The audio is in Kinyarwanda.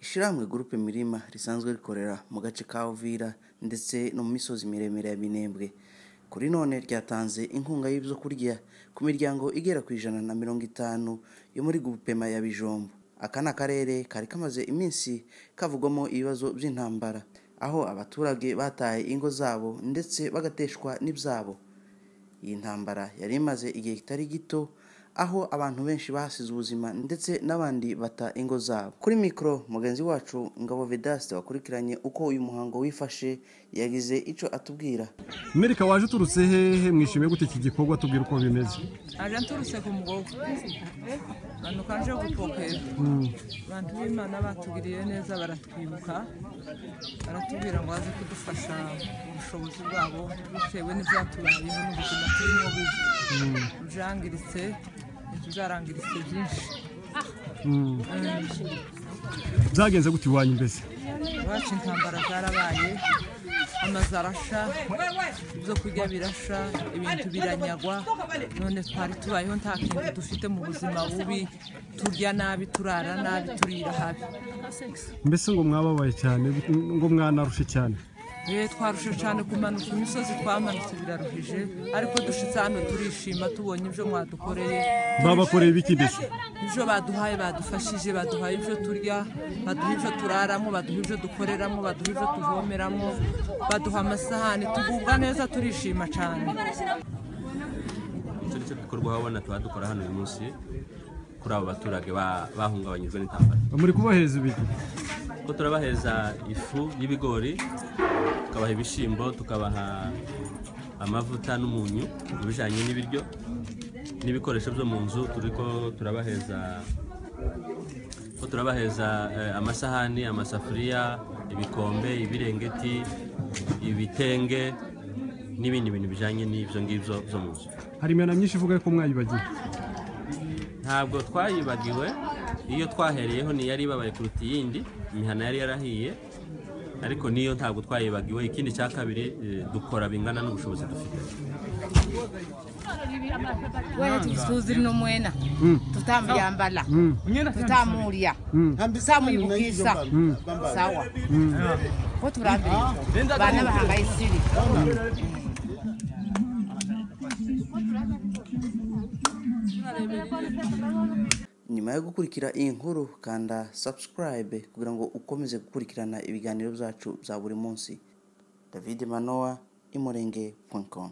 Ishirahamwe Groupe Mirima risanzwe rikorera mu gace ka Uvira ndetse no mu misozi miremire ya Minembwe kuri none ryatanze inkunga y'ibyo kurya ku miryango igera ku ijana na mirongo itanu yo muri Gupema ya Bijombo aka ni akarere kari kamaze iminsi kavugwamo ibibazo by'intambara aho abaturage bataye ingo zabo ndetse bagateshwa n'ibyabo iyi ntambara yari imaze igihe kitari gito aho abantu benshi bahasize ubuzima ndetse n'abandi bata ingo zabo kuri mikoro mugenzi wacu Ngabo Vedaste wakurikiranye uko uyu muhango wifashe yagize icyo atubwira merika waje uturutse hehe mwishimiye gute iki gikorwa tubwira uko bimeze aje nturutse ku mugogo abantu kaje gupokera abantu b'imana batugiriye neza baratwibuka baratubwira ngo baze kudufasha mu bushobozi bwabo bitewe n'ibyatubayeho n'ubuzima turimo bujangiritse byarangiritse byinshi byagenze gute iwanyu mbese iwacu intambara zarabaye amazu arasha ibyo kurya birasha ibintu biranyagwa none twari tubayeho nta kintu dufite mu buzima bubi turya nabi turara nabi turira habi mbese ngo mwababaye cyane ngo mwanarushe cyane yewe twarushe cyane kumanuka imisozi twamanutse biraruhije ariko dushitse hano turishima tubonye ibyo mwadukoreye babakoreye ibiki mbese ibyo baduhaye badufashije baduhaye ibyo turya baduha ibyo turaramo baduha ibyo dukoreramo baduha ibyo tuvomeramo baduha amasahani tugubwa neza turishima cyane icyo nicyo gikorwa wabona tuba dukora hano uyu munsi kuri abo baturage ba- bahungabanyijwe n'intambara muri kubahereza ibiki kuko turabaheza ifu y'ibigori tukabaha ibishyimbo tukabaha amavuta n'umunyu mu bijyanye n'ibiryo n'ibikoresho byo mu nzu turi ko turabaheza ko turabaheza eh, amasahani amasafuriya ibikombe ibirengeti ibitenge n'ibindi bintu bijyanye n'ibyo ngibyo byo mu nzu hari imihanda myinshi ivuga ko mwayibagiwe ntabwo twayibagiwe iyo twahereyeho ntiyari ibabaye kuruta iyindi imihana yari yarahiye ariko niyo ntabwo twayibagiwe ikindi cya kabiri eh, dukora bingana n'ubushobozi dufite wewe tusuzi no mwena tutambyambala tutamulya tutamwibukisa sawa ko turambirije bana bahangayisiri nyuma yo gukurikira iyi nkuru kanda subscribe kugira ngo ukomeze gukurikirana ibiganiro byacu bya buri munsi david manoa imurenge.com